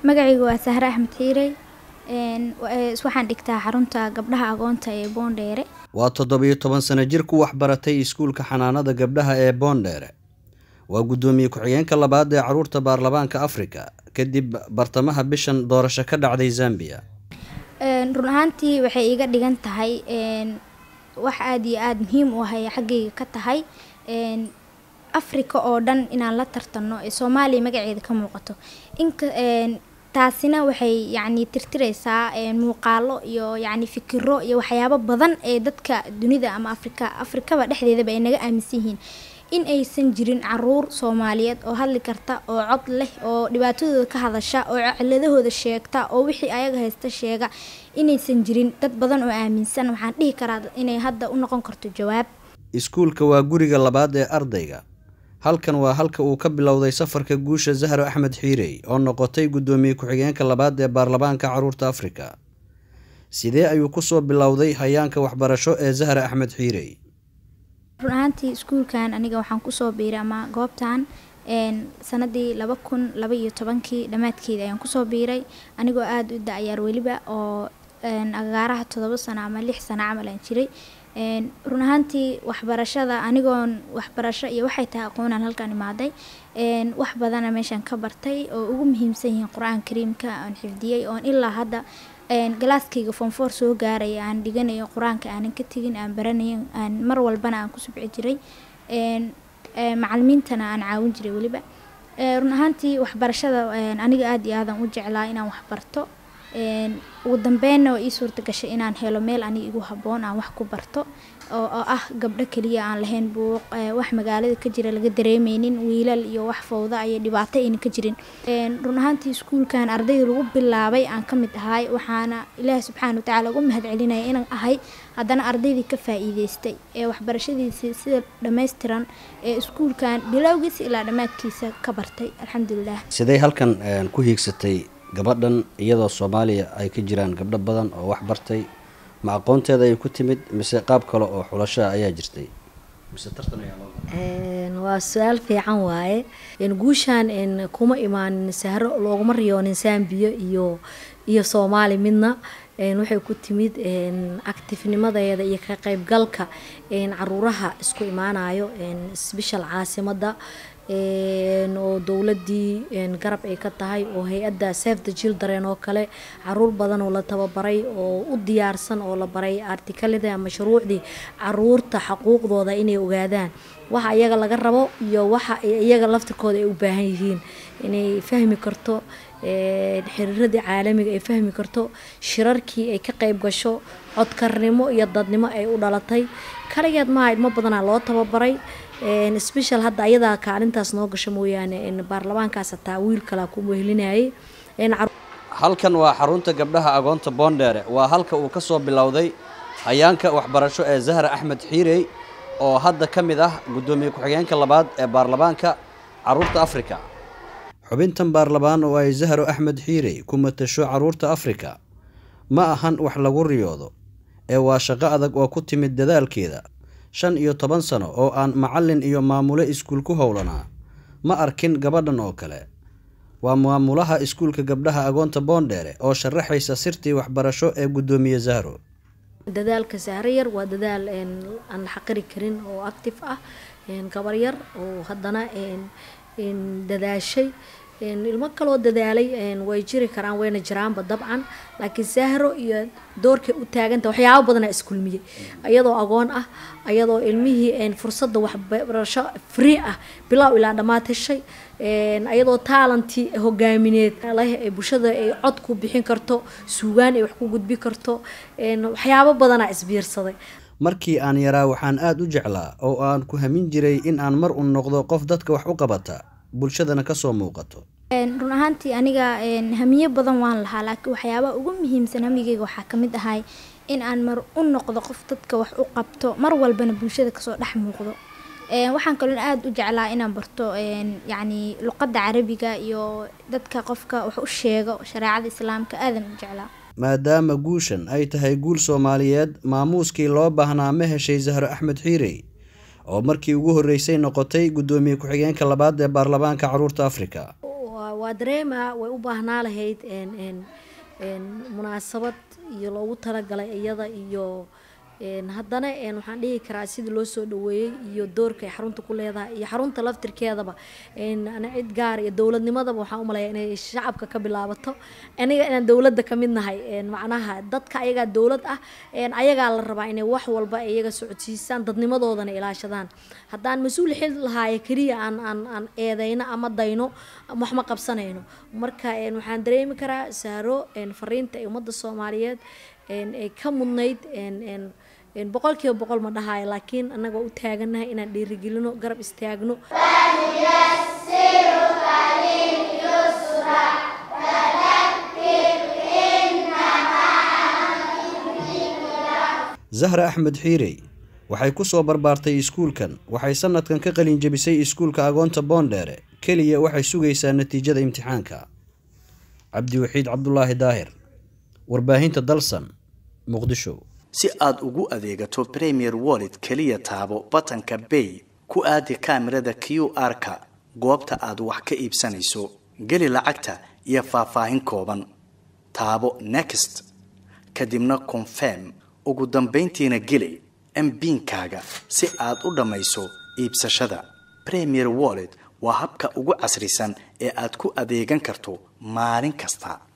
magacaygu waa sahre axmed xiirey waxaan dhigtaa xarunta gabdhaha agoonta ee boondheere waa toddobiyo toban sano jir ku waxbaratay iskuulka xanaanada gabdhaha ee boondheere waa guddoomiye ku-xigeenka labaad ee caruurta baarlamaanka afrika kadib bartamaha bishan doorasho ka dhacday zambiya run ahaantii waxay iga dhigan tahay wax aada iyo aada muhiim u ahay xaggayga ka tahay afrika oo dhan inaan la tartanno ee soomaaliya magaceeda ka muuqato inka taasina waxay yacni tirtireysaa muuqaalo iyo yacni fikiro iyo waxyaabo badan ee dadka dunida ama afrika afrikaba dhexdeedaba ay naga aaminsan yihiin in aysan jirin caruur soomaaliyeed oo hadli karta oo cod leh oo dhibaatadooda ka hadasha oo ciladahooda sheegta oo wixii ayaga haysta sheega inaysan jirin dad badan oo aaminsan waxaan dhihi karaa inay hadda u noqon karto jawaab iskuulka waa guriga labaad ee ardayga halkan waa halka uu ka bilowday safarka guusha zahro axmed xiirey oo noqotay guddoomiye ku-xigeenka labaad ee baarlamaanka caruurta afrika sidee ayuu kusoo bilowday hayaanka waxbarasho ee zahra axmed xiirey run ahaantii iskuulkan aniga waxaan kusoo biiray ama goobtan sanadii laba kun laba iyo tobankii dhammaadkeeda ayaan kusoo biiray anigoo aada u da-yaar weliba oo agaaraha toddoba sano ama lix sano camal aan jiray run ahaantii waxbarashada anigoon waxbarasho iyo waxay tahay aqoonaan halkaan imaaday wax badana meeshaan ka bartay oo ugu muhiimsan yihiin qur-aan kariimka aan xifdiyey oon ilaa hadda galaaskayga foonfoor soo gaaraya aan dhiganayo qur-aanka aanan ka tegin aan baranayo aan mar walbana aan ku subci jiray macalimiintana aan caawin jiray weliba run ahaantii waxbarashada aniga aada iyo aadan u jeclaa inaan waxbarto ugu dambeynna waa ii suurta gashay inaan helo meel aniga igu habboon aan wax ku barto oo ah gabdho keliya aan lahayn buuq wax magaalada ka jira laga dareemeynin wiilal iyo wax fowda iyo dhibaato ayna ka jirin run ahaantii iskuulkan ardayda lagu bilaabay aan ka mid ahay waxaana ilaahi subxaana watacaala ugu mahad celinaya inaan ahay haddana ardaydii ka faa-iideystay ee waxbarashadiisii sida dhammaystiran ee iskuulkan bilowgiisa ilaa dhammaadkiisa ka bartay alxamdulilah sidee halkan ku hiigsatay gabadhan iyadoo soomaaliya ay ka jiraan gabdho badan oo wax bartay ma aqoonteeda ay ku timid mise qaab kale oo xulashaa ayaa jirtay mise tartan ayaa waa su-aal fiican waaye guushaan kuma imaanin sahro looguma riyoonin sambiya iyo iyo soomaali midna waxay ku timid actifnimadeeda iyo ka qeybgalka caruuraha isku imaanayo sbeshal caasimada oo dowladii garab ay ka tahay oo hay-adda save the children oo kale caruur badan oo la tababaray oo u diyaarsan oo la baray artikalada ama shuruucdii caruurta xaquuqdooda inay ogaadaan waxa iyaga laga rabo iyo waxa iyaga laftirkooda ay u baahan yihiin inay fahmi karto xiriiradii caalamiga ay fahmi karto shirarkii ay ka qeyb gasho codkarnimo iyo dadnimo ay u dhalatay kaligeed maaha ilmo badanaa loo tababaray special hadda ayadaa kaalintaas noo gasho mooyaane baarlamaankaas hataa wiil kalaa ku wehelinayay halkan waa xarunta gabdhaha agoonta boondheere waa halka uu ka soo bilowday hayaanka waxbarasho ee zahra axmed xiirey oo hadda ka mid ah guddoomiye ku-xigeenka labaad ee baarlamaanka caruurta afrika xubintan baarlamaan oo ay zahro axmed xiirey ku matasho caruurta afrika ma ahan wax lagu riyoodo ee waa shaqo adag oo ku timid dadaalkeeda shan iyo toban sano oo aan macallin iyo maamule iskuul ku howlanaa ma arkin gabadhan oo kale waa maamulaha iskuulka gabdhaha agoonta boondheere oo sharaxaysa sirtii waxbarasho ee guddoomiye zahro dadaalka sahro yar waa dadaal aan la xaqiri karin oo active ah gabar yar oo haddana dadaashay ilmo kaloo dadaalay way jiri karaan wayna jiraanba dabcan laakiin sahro iyo doorkay u taaganta waxyaabo badanaa iskulmiyey ayadoo agoon ah ayadoo ilmihii fursadda waxbarasho free ah bilow ilaa dhammaad heshay ayadoo taalantii hogaamineed leh bulshada ay cod ku bixin karto suugaan ay wax ku gudbi karto waxyaabo badanaa isbiirsaday markii aan yaraa waxaan aada u jeclaa oo aan ku hamin jiray in aan mar u noqdo qof dadka wax u qabata bulshadana kasoo muuqato run ahaantii aniga hamiyo badan waan lahaa laakiin waxyaabaa ugu muhiimsan hamigeyga waxaa kamid ahay in aan mar u noqdo qof dadka wax u qabto mar walbana bulshada kasoo dhex muuqdo waxaan kaloo aada u jeclaa inaan barto yacni luqadda carabiga iyo dadka qofka wax u sheego shareecada islaamka aadan u jeclaa maadaama guushan ay tahay guul soomaaliyeed maamuuskii loo baahnaa ma heshay zahro axmed xiirey oo markii ugu horreysay noqotay guddoomiye ku-xigeenka labaad ee baarlamaanka caruurta afrika waa dareema way u baahnaa lahayd munaasabad iyo loogu talagalay iyada iyo haddana waxaan dhihi karaa sidii loo soo dhaweeyey iyo doorka ay xarunta ku leedahay iyo xarunta laftirkeedaba ana cid gaar iyo dowladnimadaba waxaan umaleeya inay shacabka ka bilaabato aniga inaan dowladda ka mid nahay macnaha dadka ayagaa dowlad ah ayagaa la rabaa inay wax walba iyaga socodsiisaan dadnimadoodana ilaashadaan haddaan mas-uul xil lahaaye keliya aan aan aan eedeyno ama dayno wax ma qabsanayno marka waxaan dareemi karaa saaro fariinta ee ummadda soomaaliyeed ay ka mudnayd boqol kiiba boqol ma dhahayo laakiin annagoo u taagannahay inaan dhiirigelino garab istaagno zahra axmed xiirey waxay ku soo barbaartay iskuulkan waxay sanadkan ka qalin jebisay iskuulka agoonta boondheere keliya waxay sugaysaa natiijada imtixaanka cabdiwaxiid cabdulaahi daahir warbaahinta dalsan muqdisho si aad ugu adeegato premier wallet keliya taabo batanka bay ku aadi kaamirada q r-ka goobta aad wax ka iibsanayso geli lacagta iyo faahfaahin kooban taabo next kadibna confirm ugu dambayntiina geli mbiinkaaga si aad u dhammayso iibsashada premier wallet waa habka ugu casrisan ee aad ku adeegan karto maalin kasta